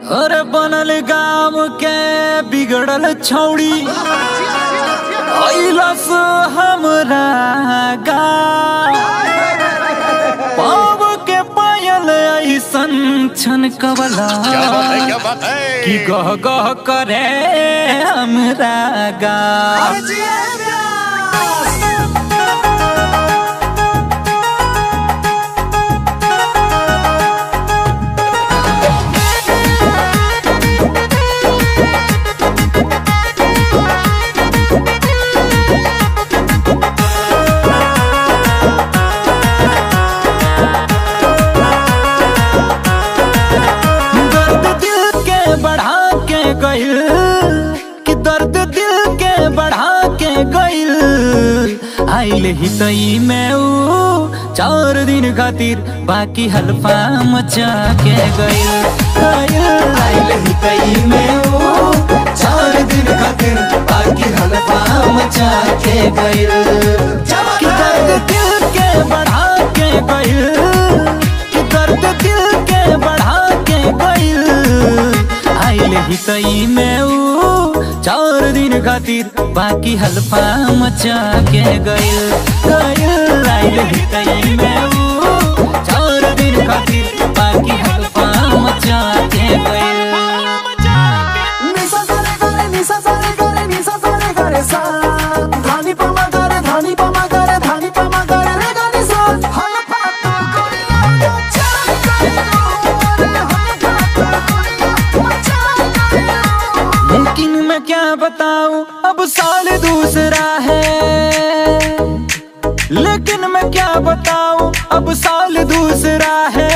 अरे बनल गाम के बिगड़ल छौड़ी अइलस हमरा गाँव पाव के पायल ऐसन छन कबला क्या बात है क्या बात है कि गह गह करे हमरा गाँव दर्द दिल के बढ़ा के गइल कि दर्द दिल के बढ़ा के गइल आइल ही तई में ऊ चार दिन खातिर बाकी हल्फा मचा के गइल गइल आइल ही तई में ऊ चार दिन खातिर बाकी हल्फा मचा के गइल कि दर्द दिल के बढ़ा के गइल कि दर्द दिल के बढ़ा के गइल आइल ही तई में ऊ चार दिन खातिर बाकी हल्फा मचा के गइल गइल आइल ही तई में ऊ चार दिन खातिर बाकी हल्फा मचा के गइल निसा सारे गारे निसा सारे गारे निसा सारे गारे सा धानी पमा गारे धानी पमा गारे धानी पमा गारे रे गानी सा हम पातो कोरिया मचा गयो रे हम पातो कोरिया मचा गयो लेकिन मैं क्या बताऊं अब साल दूसरा है लेकिन मैं क्या बताऊं अब साल दूसरा है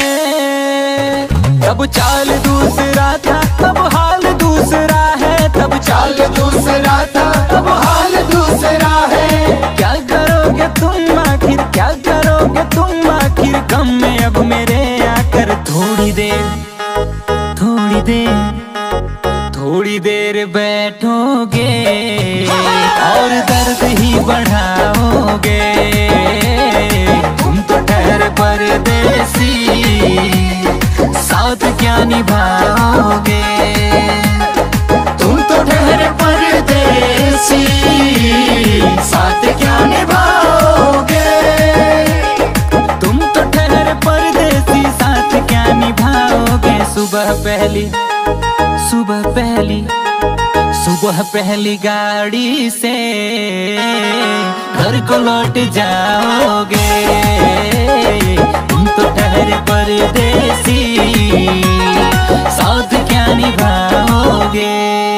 तब चाल दूसरा था तब हाल दूसरा है तब चाल दूसरा था तब हाल दूसरा है क्या करोगे तुम आखिर क्या करोगे तुम आखिर गम में अब मेरे आकर थोड़ी देर थोड़ी देर थोड़ी देर बैठोगे और दर्द ही बढ़ाओगे तुम तो ठहर परदेसी साथ क्या निभाओगे तुम तो ठहर परदेसी साथ क्या निभाओगे तुम तो ठहर परदेसी साथ क्या निभाओगे सुबह पहली सुबह पहली सुबह पहली गाड़ी से घर को लौट जाओगे तुम तो ठहरे परदेसी साथ क्या निभाओगे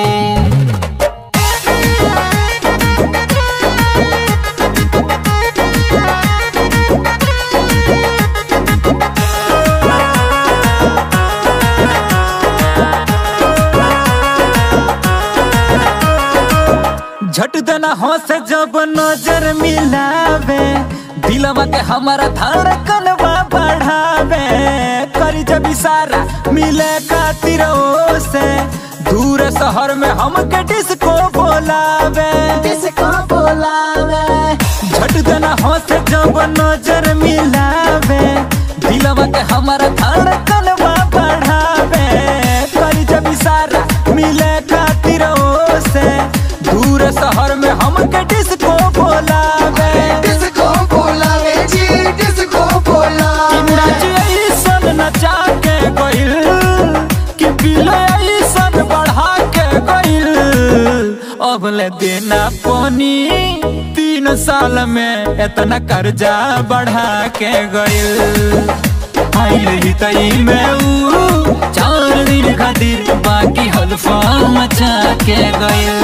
झट देना हंस जब नजर मिलावे दिलवा के हमारा धड़कनवा बढ़ावे करी जब इशारा मिले खातिर से दूर शहर में हमके डिस्को बोलावे किसको बोलावे झट देना हंस जब नजर मिलावे दिलवा के हमारा धड़कनवा बढ़ावे करी जब इशारा मिले खातिर से दूर शहर में हमके डिस्को बोलावे किसको बोलावे जी किसको बोलावे नाच ऐसन नचा के गइल कि बिल ऐसन बढ़ा के गइल अब ले देना पानी तीन साल में इतना कर्जा बढ़ा के गइल आइल ही तई में ऊ चार दिन खातिर बाकी हल्फा मचा के गइल